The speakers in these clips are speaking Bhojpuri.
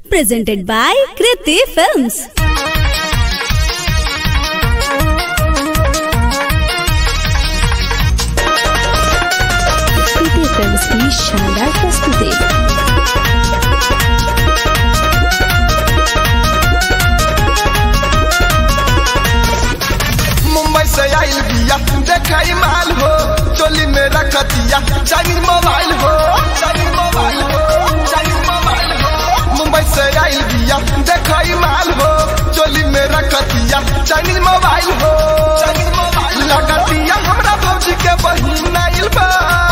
presented by Kriti Films. Kriti films की शानदार प्रस्तुति मुंबई से आइल बिया देखाई माल हो चोली में रखतिया चाइनीज मोबाइल हो चाइनीज मोबाइल हो चाइनीज मोबाइल हो मुंबई से आइल बिया देखाई माल हो चोली में रखतिया चाइनीज मोबाइल हो चाइनीज मोबाइल लगतिया हमरा भौजी के बहिन आइल बा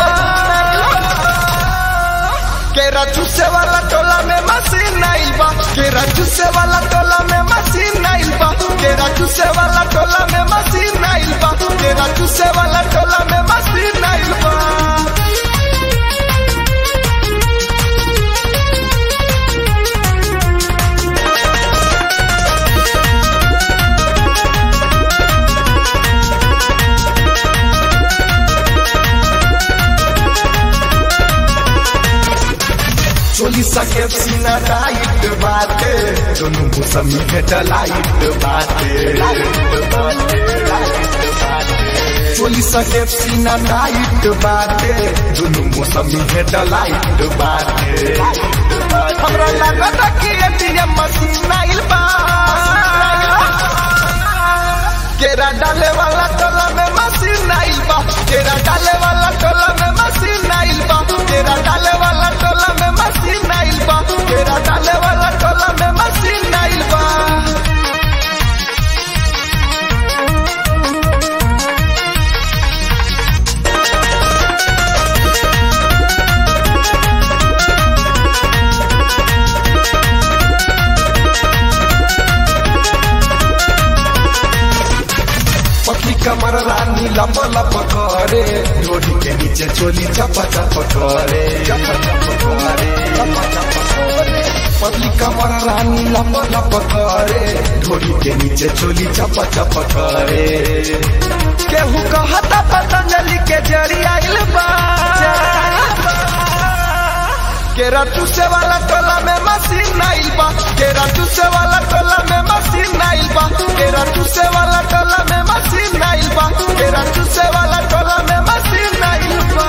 केरा चूसे वाला टोला में मशीन आइल बा केरा चूसे वाला टोला में मशीन आइल बा केरा चूसे वाला टोला में मशीन आइल बा केरा चूसे वाला टोला में मशीन आइल बा चोली सके सीना टाइट बाटे दोनों मौसमी के डलाइट बाटे चोली सके सीना टाइट बाटे दोनों मौसमी के डलाइट बाटे हमरा लागत कि एटीएम मशीन आइल बा केरा डाले वाला टोला में मशीन आइल बा केरा डाले वाला टोला में मशीन आइल बा केरा डाले वाला टोला में मशीन आइल बा केरा डाले वाला टोला में मशीन आइल बा पकी कमर रानी लप लप करे डोरी के नीचे चोली चप चप करे चप चप करे चप चप करे पतली कमर रानी लप लप करे डोरी के नीचे चोली चप चप करे केहू कहता पतंजलि के जड़ी आइल बा केरा चूसे वाला टोला में मशीन आइल बा केरा चूसे वाला टोला में मशीन आइल बा केरा चूसे वाला टोला में मशीन आइल बा केरा चूसे वाला टोला में मशीन आइल बा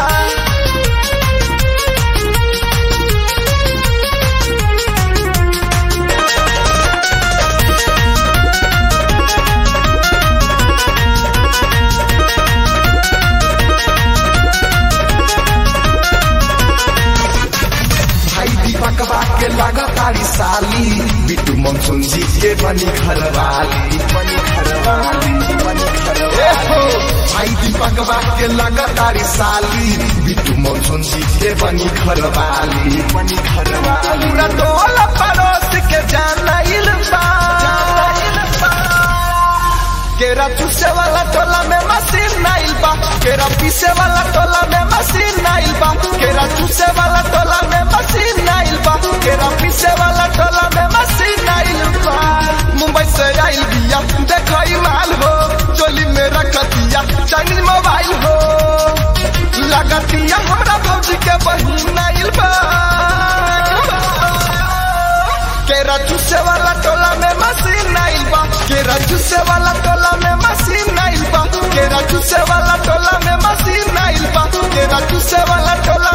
भाई दीपक के लगातारी साली बिट्टू मनसुन जी के बनी घरवाली बनी घरवाली बनी घरवाली भाई दीपक के लगातारी साली बिट्टू मनसुन जी के बनी घरवाली बनी घरवाली पूरा टोला पड़ोस के जानाइल बा केरा चूसे वाला टोला में मशीन आइल बा केरा पीसे वाला टोला में मशीन आइल बा केरा चूसे वाला टोला में मशीन आइल बा केरा पीसे वाला टोला में मशीन आइल बा मुंबई से आइल बिया देखई माल हो चोली में रखतिया चाइनीज मोबाइल हो लगतिया हमरा भौजी के बहिन आइल बा केरा चूसे वाला टोला में मशीन आइल बा केरा चूसे वाला टोला में मशीन आइल बा केरा चूसे वाला टोला में मशीन आइल बा केरा चूसे वाला टोला